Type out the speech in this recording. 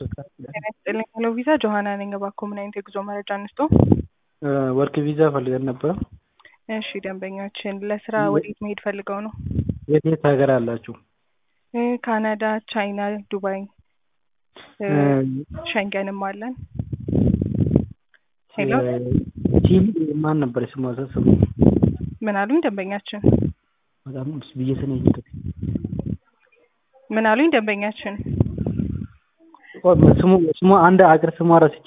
ጤና ይስጥልኝ ሄሎ ቪዛ ጆሀና ነኝ። እባክዎ ምን አይነት የጉዞ መረጃ እንስጦ? ወርክ ቪዛ ፈልገን ነበር። እሺ ደንበኛችን ለስራ ወዴት መሄድ ፈልገው ነው? የት የት ሀገር አላችሁ? እ ካናዳ፣ ቻይና፣ ዱባይ እ ሸንገንም አለን። ሄሎ ቺሊ ማን ነበር ስሟ? ስሙ ምን አሉኝ ደንበኛችን? በጣም ብዬ ስነ ምን አሉኝ ደንበኛችን? ስሙ ስሙ አንድ አገር ስሟ ረስቼ